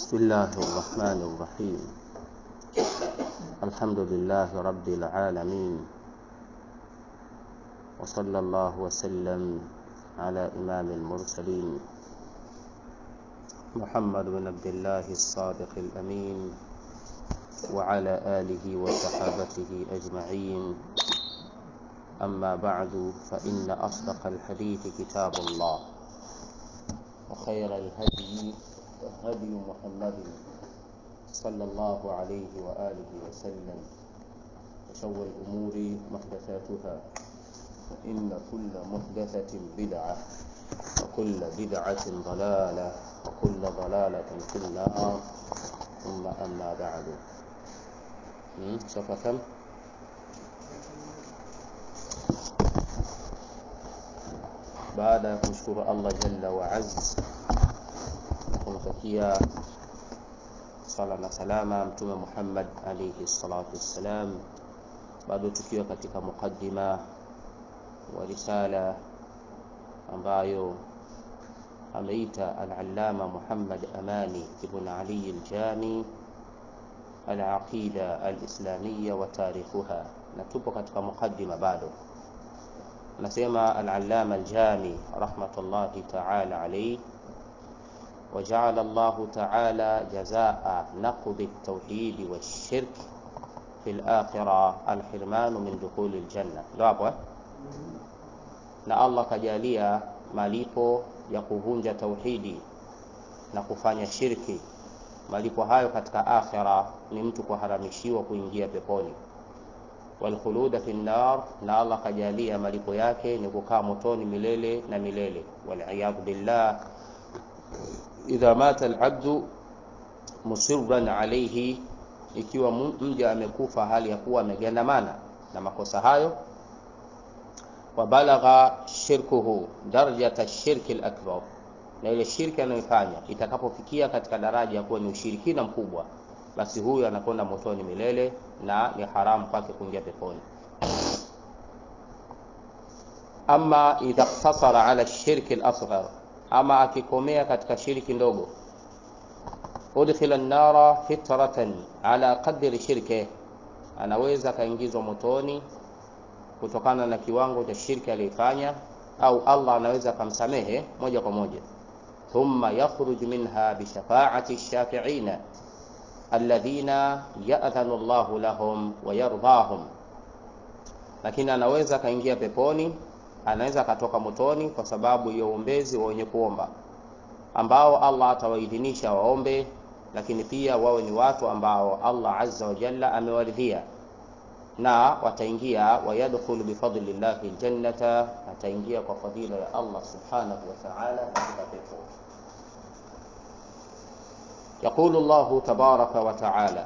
بسم الله الرحمن الرحيم الحمد لله رب العالمين وصلى الله وسلم على إمام المرسلين محمد بن عبد الله الصادق الأمين وعلى آله وصحابته أجمعين أما بعد فإن أصدق الحديث كتاب الله وخير الهدي هدي محمد صلى الله عليه وآله وسلم وشر الأمور محدثاتها فإن كل محدثة بدعة وكل بدعة ضلالة وكل ضلالة في النار ثم أما بعد صفحة كم؟ baada ya kumshukuru Allah jalla wa azz na kumtakia sala na salama mtume Muhammad alayhi salatu wassalam, bado tukiwa katika mukaddima wa risala ambayo ameita al-allama Muhammad Amani ibn Ali al-Jami al-aqida al-islamiyya wa tarikhuha, na tupo katika mukaddima bado anasema al-allama al-jami rahmatullahi ta'ala alayhi وجعل الله تعالى جزاء نقض التوحيد والشرك في الآخرة الحرمان من دخول الجنة ndio hapo eh? na Allah kajalia malipo ya kuvunja tauhidi na kufanya shirki malipo hayo katika akhira ni mtu kuharamishiwa kuingia peponi walkhuluda fi nnar, na Allah kajalia malipo yake ni kukaa motoni milele na milele. Waliyadhu billah, idha mata alabdu musirran alayhi, ikiwa mja amekufa hali ya kuwa amegandamana na makosa hayo, wa balagha shirkuhu darajata shirki alakbar, na ile shirki anayoifanya itakapofikia katika daraja ya kuwa ni ushirikina mkubwa basi huyu anakwenda motoni milele na ni haramu kwake kuingia peponi. Ama idha iktasara ala shirki al-asghar, ama akikomea katika shirki ndogo, udkhila an-nara fitratan ala qadri shirke, anaweza akaingizwa motoni kutokana na kiwango cha shirki aliyofanya, au Allah anaweza akamsamehe moja kwa moja. Thumma yakhruj minha bishafaati shafiina alladhina ya'dhanu Allahu lahum wa yardahum, lakini anaweza akaingia peponi, anaweza akatoka motoni kwa sababu ya uombezi wa wenye kuomba ambao Allah atawaidhinisha waombe, lakini pia wawe ni watu ambao Allah azza wa jalla amewaridhia na wataingia wayadkhulu bifadlillahi aljannata, ataingia kwa fadhila ya Allah subhanahu wa ta'ala katika pepo. يقول الله تبارك وتعالى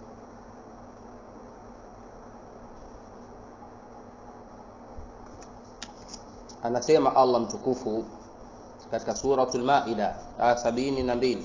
anasema Allah mtukufu katika suratul Maida aya sabini na mbili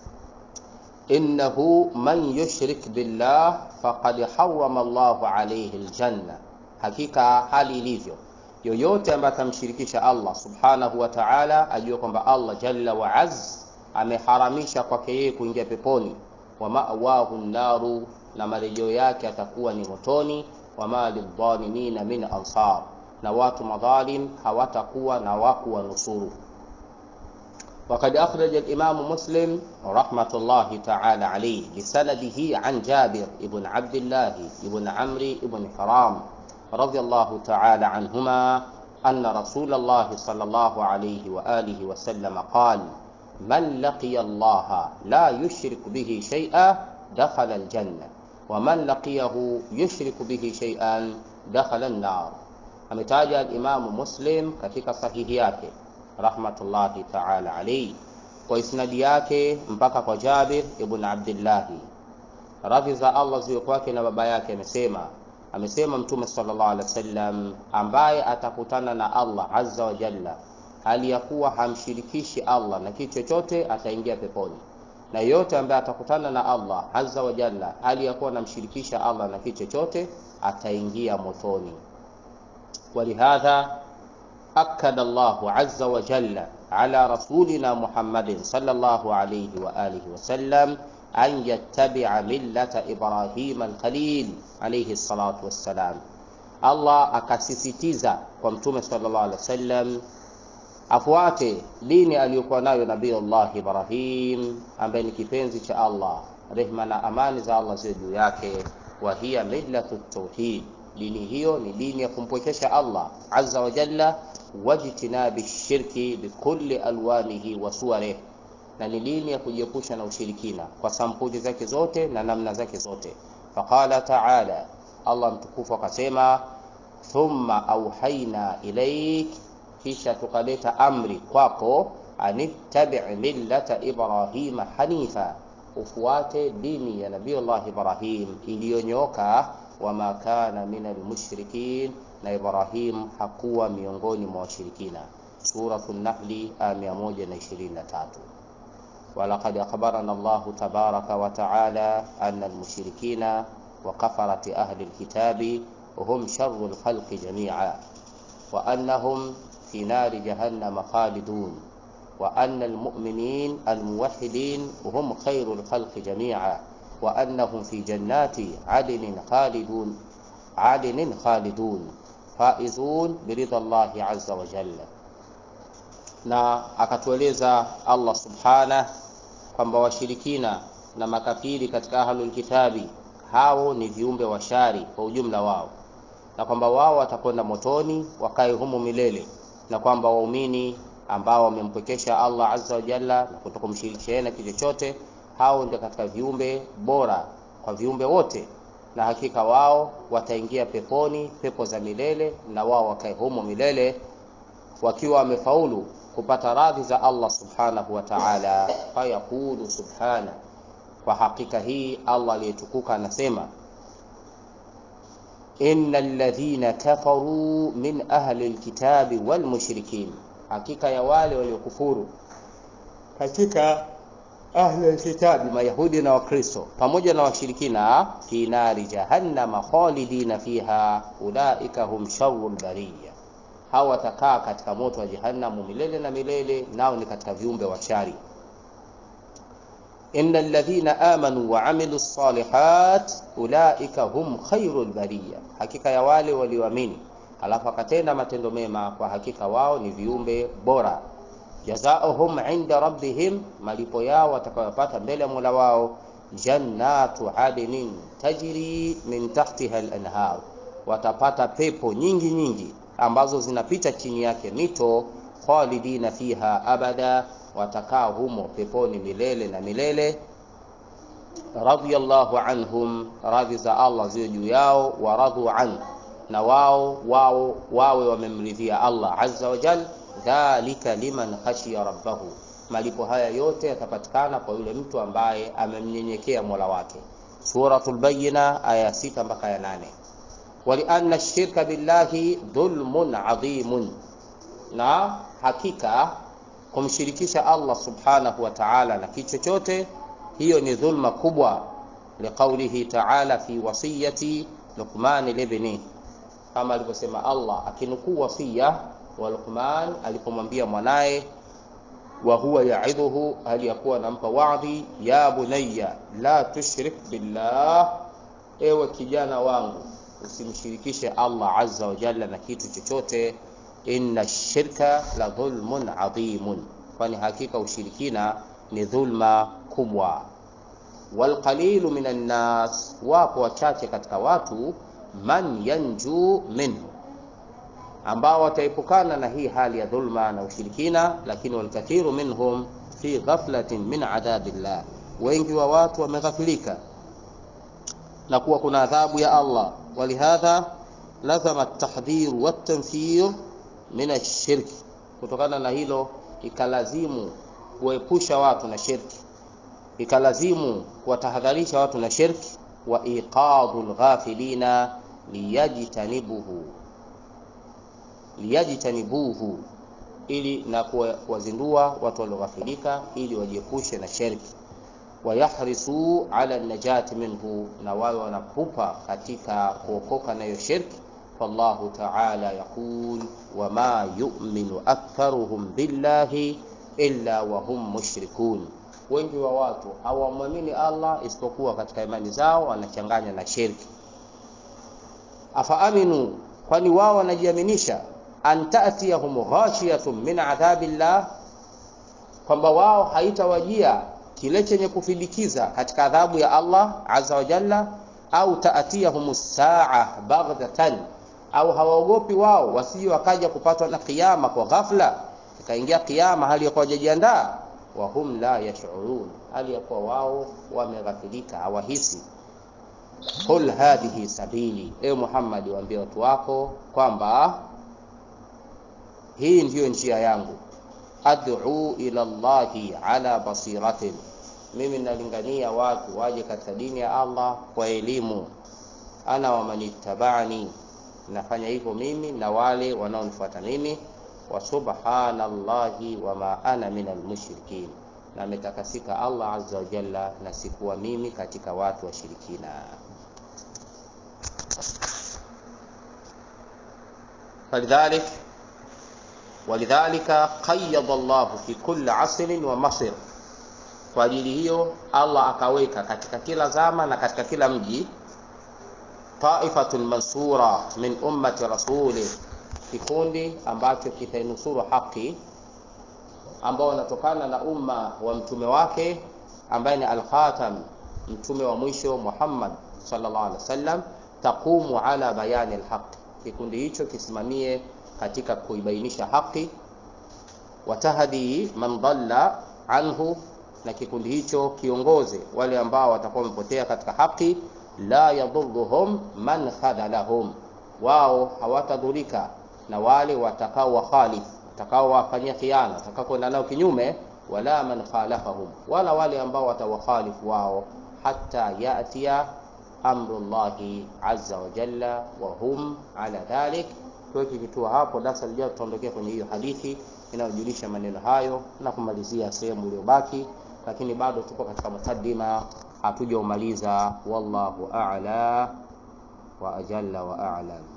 innahu man yushrik billah faqad harrama Allahu alayhi aljanna, hakika hali ilivyo yoyote ambaye atamshirikisha Allah subhanahu wa ta'ala, ajue kwamba Allah jalla wa azz ameharamisha kwake yeye kuingia peponi. wa ma'wahu naru, na marejeo yake atakuwa ni motoni. wa ma lidhalimina min ansar, na watu madhalim hawatakuwa na waku wa nusuru. وقد أخرج الإمام مسلم رحمة الله تعالى عليه بسنده عن جابر بن عبد الله بن عمرو بن حرام رضي الله تعالى عنهما أن رسول الله صلى الله عليه وآله وسلم قال من لقي الله لا يشرك به شيئا دخل الجنة ومن لقيه يشرك به شيئا دخل النار ametaja alimamu muslim katika sahihi yake rahmatullahi taala alaihi kwa isnadi yake mpaka kwa jabir ibn abdillahi radhi za allah ziwe kwake na baba yake amesema amesema mtume sallallahu alaihi wasallam ambaye atakutana na allah azza wa jalla hali ya kuwa hamshirikishi Allah na kitu chochote ataingia peponi, na yeyote ambaye atakutana na Allah azza wa jalla hali ya kuwa anamshirikisha Allah na kitu chochote ataingia motoni. Walihadha akada Allahu azza wa jalla ala rasulina Muhammadin sallallahu alayhi wa alihi wasallam an yattabia millata Ibrahim al-Khalil alayhi salatu wassalam. Allah akasisitiza kwa mtume sallallahu alaihi wasallam afuate dini aliyokuwa nayo Nabii Allah Ibrahim ambaye ni kipenzi cha Allah, rehma na amani za Allah ziwe juu yake. Wa hiya millatu tauhid, dini hiyo ni dini ya kumpwekesha Allah azza wa jalla, wajtinabi shirki bikulli alwanihi wa suwarih, na ni dini ya kujiepusha na ushirikina kwa sampuli zake zote na namna zake zote. Faqala taala, Allah mtukufu akasema, thumma auhaina ilaik kisha tukaleta amri kwako, anittabi millata Ibrahima hanifa, ufuate dini ya Nabiyullah Ibrahim iliyonyoka, wama kana min almushrikin, na Ibrahim hakuwa miongoni mwa washirikina. Suratu Nahli aya 123. Walaqad akhbarana Allahu tabaraka wa taala anna almushrikina wa kafarati ahli alkitabi hum sharru alkhalqi jamia wa annahum في نار جهنم خالدون وأن المؤمنين الموحدين هم خير الخلق جميعا وأنهم في جنات عدن خالدون عدن خالدون فائزون برضا الله عز وجل na akatueleza Allah subhana kwamba washirikina na makafiri katika ahlul kitabi hao ni viumbe washari kwa ujumla wao, na kwamba wao watakwenda motoni wakae humo milele na kwamba waumini ambao wamempwekesha Allah azza wa jalla na kutokumshirikisha na kitu chochote, hao ndio katika viumbe bora kwa viumbe wote, na hakika wao wataingia peponi, pepo za milele, na wao wakae humo milele wakiwa wamefaulu kupata radhi za Allah subhanahu wa ta'ala. Fayaqulu subhana, kwa hakika hii Allah aliyetukuka anasema inna alladhina kafaru min ahli alkitabi wal mushrikin, hakika ya wale waliokufuru katika ahli alkitabi, mayahudi na wakristo pamoja na washirikina, fi nari jahannama khalidina fiha ulaika hum sharrul bariya, hawa watakaa katika moto wa jahannamu milele na milele, nao ni katika viumbe wa shari. inna alladhina amanu wa amilu salihat ulaika hum khairul bariya, hakika ya wale walioamini alafu akatenda matendo mema, kwa hakika wao ni viumbe bora. Jazaohum inda rabbihim, malipo yao watakayopata mbele ya Mola wao, jannatu adnin tajri min tahtiha al-anhar, watapata pepo nyingi nyingi ambazo zinapita chini yake mito, khalidina fiha abada watakaa humo peponi milele na milele. Radhiyallahu anhum, radhi za Allah ziwe juu yao, wa radhu an, na wao wao wawe wamemridhia Allah azza wa jal. Dhalika liman khashiya rabbahu, malipo haya yote yatapatikana kwa yule mtu ambaye amemnyenyekea mola wake. Suratul Bayyina aya sita mpaka ya nane. Walianna shirka billahi dhulmun adhimun, na hakika kumshirikisha Allah subhanahu wa ta'ala na kitu chochote, hiyo ni dhulma kubwa. Liqaulihi ta'ala fi wasiyati Luqman libni, kama alivyosema Allah akinukuu wasia wa Luqman alipomwambia mwanaye, wa huwa yaidhuhu, hali ya kuwa anampa wadhi, ya bunayya la tushrik billah, ewe kijana wangu usimshirikishe Allah azza wa jalla na kitu chochote inna shirka la dhulmun adhimun, kwani hakika ushirikina ni dhulma kubwa. Walqalilu minan nas, wapo wachache katika watu, man yanju minhu, ambao wataepukana na hii hali ya dhulma na ushirikina. Lakini walkathiru minhum fi ghaflatin min adhabillah, wengi wa watu wameghafilika na kuwa kuna adhabu ya Allah. Walihadha lazama at-tahdhir wat-tanfir min ashirki, kutokana na hilo ikalazimu kuepusha watu na shirki, ikalazimu kuwatahadharisha watu na shirki. Wa iqadhu lghafilina liyajtanibuhu liyajtanibuhu, ili na kuwazindua watu walioghafilika ili wajiepushe na shirki. Wayahrisu ala najati minhu, na wawe wanapupa katika kuokoka na hiyo shirki فالله تعالى يقول وما يؤمن أكثرهم بالله إلا وهم مشركون wengi wa watu hawamwamini Allah isipokuwa katika imani zao wanachanganya na shirki. Afaaminu, kwani wao wanajiaminisha an ta'tiyahum ghashiyatun min adhabillah, kwamba wao haitawajia kile chenye kufidikiza katika adhabu ya Allah azza wa jalla, au ta'tiyahum saa baghtatan, au hawaogopi wao wasije wakaja kupatwa na kiyama kwa ghafla, ikaingia kiyama hali ya kuwa hawajajiandaa wahum la yashurun, hali ya kuwa wao wameghafilika, hawahisi. Qul hadhihi sabili, e Muhammad, waambie watu wako kwamba hii ndiyo njia yangu, ad'u ila Allahi ala basiratin, mimi nalingania watu waje katika dini ya Allah kwa elimu. Ana wa manittabani, nafanya hivyo mimi na wale wanaonifuata mimi wa subhanallahi wama ana min almushrikin, na ametakasika Allah azza wa jalla, na sikuwa mimi katika watu washirikina. Falidhalik walidhalika qayyada Allah fi kulli asrin wa masir, kwa ajili hiyo Allah akaweka katika kila zama na katika kila mji taifatun mansura min ummati rasulih kikundi ambacho kitainusuru haki ambao wanatokana na umma wa mtume wake ambaye ni al-Khatam, mtume wa mwisho Muhammad sallallahu alaihi wasallam, taqumu ala bayani al-haq. Kikundi hicho kisimamie katika kuibainisha haki, watahdi man dhalla anhu, na kikundi hicho kiongoze wale ambao watakuwa wamepotea katika haki, la yadhurruhum man khadhalahum, wao hawatadhurika na wale watakao wakhalifu watakao wafanyia khiana watakao kwenda nao kinyume, wala man khalafahum, wala wale ambao watawakhalifu wao, hata yatia amrullahi azza wa jalla wa hum ala dhalik. Tuweke kituo hapo, darasa lijao tutaondokea kwenye hiyo hadithi inayojulisha maneno hayo na kumalizia sehemu iliyobaki, lakini bado tuko katika mukaddima, hatujaumaliza. Wallahu a'la wa ajalla wa a'lam.